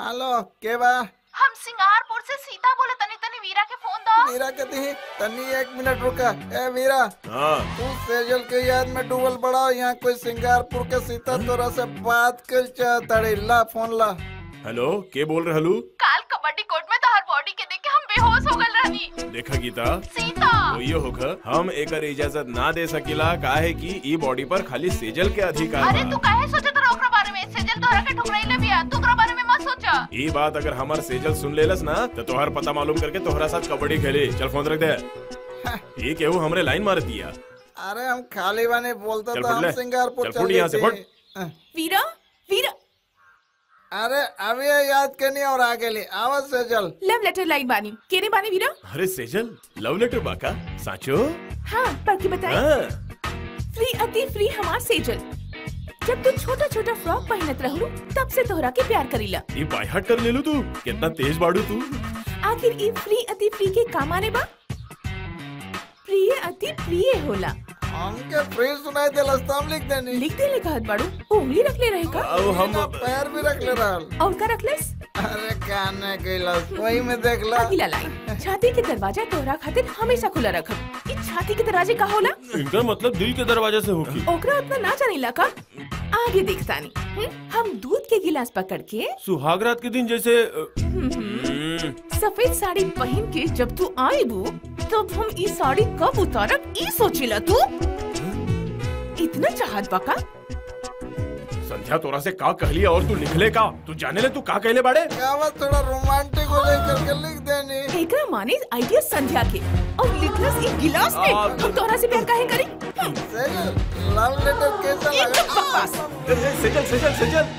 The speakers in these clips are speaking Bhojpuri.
हेलो के बा हम सिंगारपुर से सीता बोले तनी तनी वीरा के फोन दो मीरा कहती है तन्नी एक मिनट रुका ए मीरा हाँ तू सेजल के याद में डूबल बड़ा यहाँ कोई सिंगारपुर के सीता तोरा से बात कर चाहताड़ी ला फोन ला हेलो के बोल रहे हलू काल कबड्डी कोर्ट में तोहर बॉडी के देख के हम बेहोश हो गल रहनी देखा गीता सीता ये होकर हम एकर इजाजत ना दे सकिला काहे कि ई बॉडी पर खाली सेजल के अधिकार अरे तू बा काहे सोचत रहा ओकरा बारे में सेजल तोहरा के ठुकराइले बिया तू ओकरा बारे में मत सोचा ई बात अगर हमार सेजल सुन लेलस ना तो तोहर पता मालूम करके तोहरा साथ कबड्डी खेले चल फोन रख दे ये केहू हमरे लाइन मार दिया अरे हम खाली बाने बोलता चल था फुट हम ले। सिंगारपुर चल चल फुट गए यहाँ से, थे। फुट। अह, वीरा वीरा अरे अभी ये याद करनी और आगे ले आवाज से चल लव लेटर लाइन बानी केने बानी वीरा अरे सेजल लव लेटर बाका साचो हाँ पढ़ के बताई हाँ फ्री अति फ्री हमार सेजल जब तू छोटा छोटा फ्रॉक पहनत रहलू तब से तोहरा के प्यार करीला ये बायहाट कर ले लू तू कितना तेज बाड़ू तू आखिर ई फ्री अति फ्री के काम आने बा प्रिय अति प्रिय होला हमके फ्री सुनाई दे हम लिख देनी लिख दे ले कहत बाड़ू उंगली रख ले रहे का अब हम बिना पैर भी रख ले रहा और का रखलेस अरे काने कैलाश वही में देख ला अगला लाइन छाती के दरवाजा तोहरा खातिर हमेशा खुला रखब ई छाती के दरवाजे का होला इनका मतलब दिल के दरवाजे से होगी ओकरा उतना ना जानेला का आगे देखतानी हम्म, हम दूध के गिलास पकड़ के सुहागरात के दिन जैसे अ, हम्म, सफेद साड़ी पहन के जब तू आईबू तब हम ई साड़ी कब उतारब ई सोचिला तू इतना चाहत बका संध्या तोरा से का कहली और तू लिखले का तू जाने ले तू का कहले बाड़े आवाज थोड़ा रोमांटिक हो लेकर के लिख देनी एकरा माने आइडिया संध्या के और लिखलस ई गिलास में आ, हम तोहरा से प्यार काहे करी सेजल लव लेटर कैसा ये लगा चुप बकवास अरे, सेजल सेजल सेजल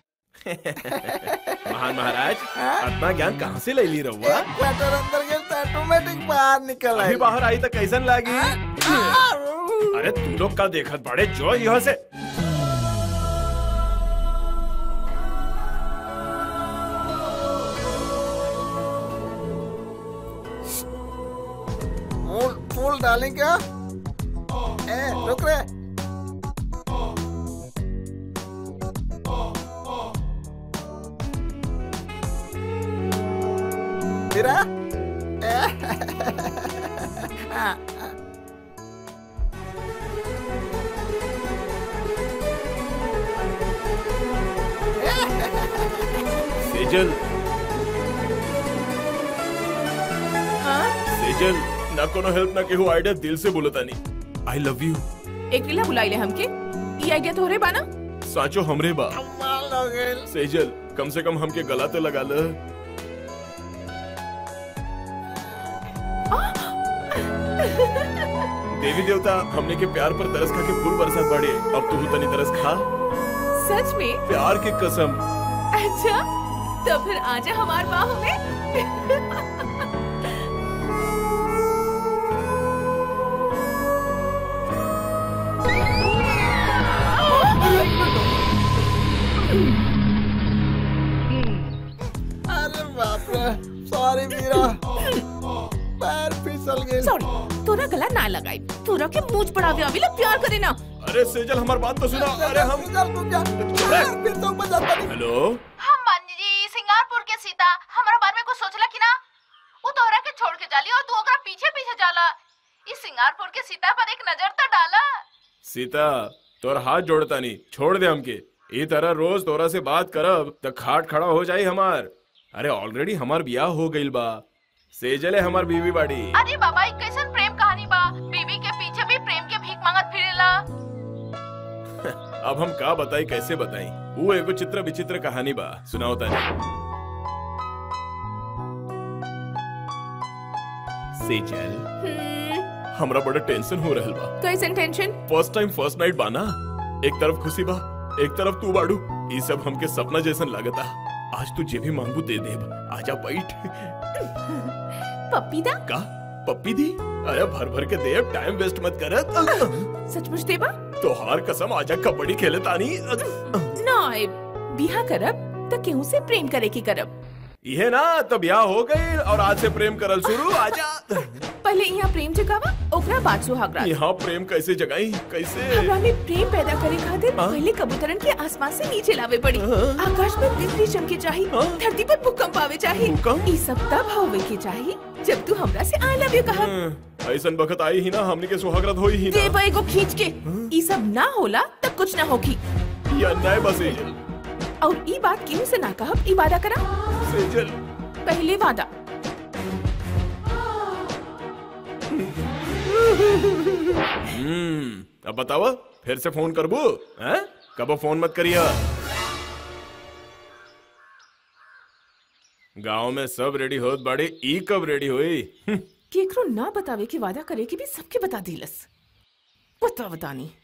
महान महाराज अपना ज्ञान कहाँ से ले ली रहुआ एक क्वार्टर अंदर गए तो ऑटोमेटिक बाहर निकल अभी आई बाहर आई तो कैसन लागी अरे तू लोग का देखत बड़े जो यहाँ से फूल फूल डालें क्या ए रुक रे तेरा सेजल हाँ सेजल ना कोनो हेल्प ना केहू आइडिया दिल से बोलता नहीं आई लव यू एक लीला बुलाइले हमके ई आइडिया तोहरे बाना साचो हमरे बा कमाल हो गइल सेजल कम से कम हमके गला तो लगा ल देवी देवता हमने के प्यार पर तरस खा के फूल बरसात बाड़े अब तू तनी तरस खा सच में प्यार की कसम अच्छा तो फिर आजा हमार बाहों में अरे बाप रे सॉरी मीरा पैर फिसल गए सॉरी तोरा गला ना लगाई तोरा के मूंछ पड़ावे अभी प्यार करे ना अरे सेजल हमार बात तो सुना अरे हम चल तू जा पैर फिसल बजाता नहीं हेलो हम मान जी सिंगारपुर के सीता हमरा बारे में कुछ सोचला कि ना वो तोहरा के छोड़ के जाली और तू ओकरा पीछे पीछे जाला इस सिंगारपुर के सीता पर एक नजर तो डाला सीता तोर हाथ जोड़ता नहीं छोड़ दे हमके ई तरह रोज तोरा से बात करब त खाट खड़ा हो जाई हमार अरे ऑलरेडी हमार बियाह हो गइल बा सेजल है हमार बीवी बाड़ी अरे बाबा एक कैसन प्रेम कहानी बा बीवी के पीछे भी प्रेम के भीख मांगत फिरेला अब हम का बताई कैसे बताई वो एगो चित्र विचित्र कहानी बा सुनाओ तानी सेजल हम्म, हमरा बड़ा टेंशन हो रहल बा कैसन tension first time first night बाना एक तरफ खुशी बा एक तरफ तू बाड़ू ई सब हमके सपना जैसन लागता आज तू जे भी मांगू दे देब आजा बैठ पप्पी दा का पप्पी दी अरे भर भर के देब टाइम वेस्ट मत करत सचमुच देबा तोहार कसम आजा कबड्डी खेले तानी ना बिहा करब तो केहू से प्रेम करे की करब ये ना तो ब्याह हो गई और आज से प्रेम करल शुरू आजा पहले यहाँ प्रेम जगावा ओकरा बाद सुहागरात यहाँ प्रेम कैसे जगाई कैसे हमरा में प्रेम पैदा करे खातिर हाँ? पहले कबूतरन के आसमान से नीचे लावे पड़ी आकाश में बिजली चमके चाहिए हाँ? धरती पर भूकंप आवे चाहिए भूकंप? ई सब तब होवे के चाहिए जब तू हमरा से आई लव यू कहा हम्म, ऐसन बखत आई ही ना हमनी के सुहागरात होई ही दे ना बे को खींच के ई सब ना होला तब कुछ ना होगी ये अन्याय बा सेजल और ई बात केहू से ना कहब ई वादा करा सेजल पहले वादा हम्म अब बताओ फिर से फोन करबू हैं कबो फोन मत करिया गांव में सब रेडी होत बाड़ी ई कब रेडी हुई हम्म, केकरो ना बतावे के वादा करे के भी सबके बता दिलस बता बतानी